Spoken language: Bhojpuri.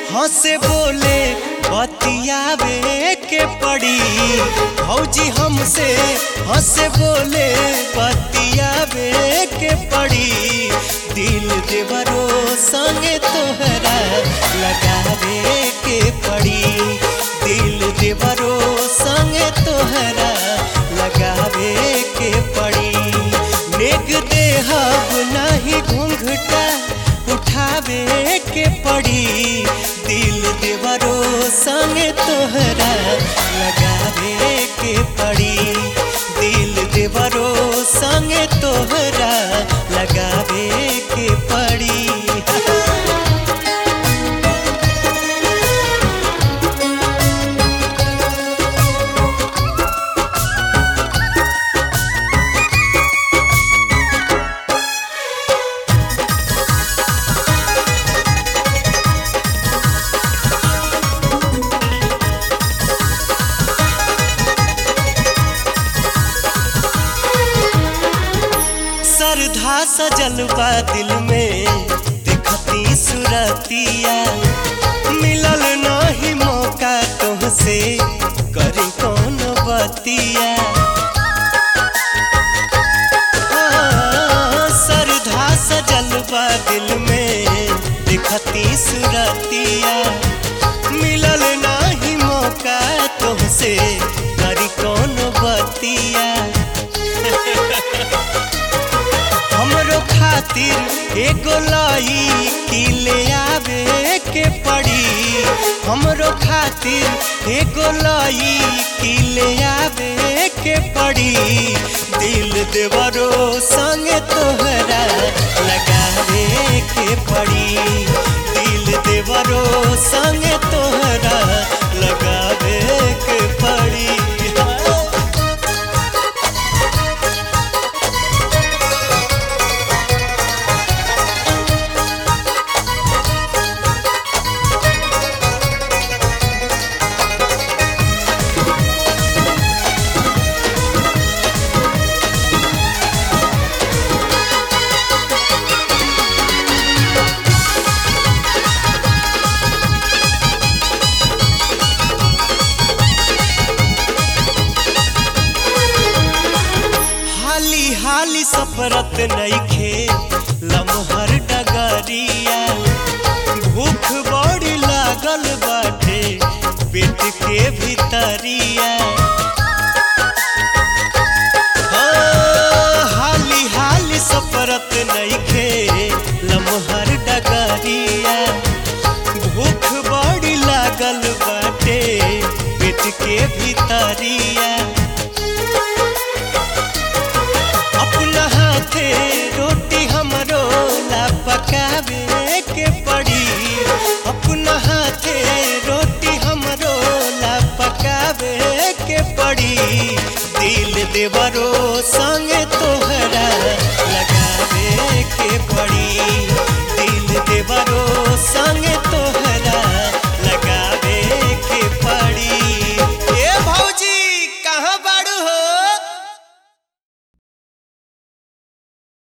हंसे बोले बतियावे के पड़ी भौजी हमसे हंसे बोले बतियावे के पड़ी दिल देवरो संगे तोहरा लगावे के पड़ी दिल देवरो संगे तोहरा लगावे के पड़ी नेग देहब नाही घूंघटा उठावे के पड़ी दिल देवरो संगे तोहरा लगावे के पड़ी दिल देवरो संगे तोहरा लगावे के पड़ी श्रद्धा सजल बा दिल में देखती सुरतिया मिलल नहीं मौका तुमसे करी कौन बतिया हाँ, श्रद्धा सजल बा दिल में देखती सुरतिया मिलल नहीं मौका तुमसे करी कौन बतिया हमरो खातिर एगो लाई की ले आवे के पड़ी हमरो खातिर एगो लाई की ले आवे के पड़ी दिल देवरो संगे तोहरा लगावे के पड़ी दिल देवरो संगे तोहरा लगावे के पड़ी हाली हाली सफरत नईखे लमहर डगरिया भूख बड़ी लागल बाटे पेट के भीतरिया हाँ, हाली हाली सफरत नईखे लमहर डगरिया भूख बड़ी लागल बाटे पेट के भीतरिया अपना हाथे रोटी हमरो ला पकावे के पड़ी अपना हाथे रोटी हमरो ला पकावे के पड़ी दिल देवरो संगे तोहरा लगावे के पड़ी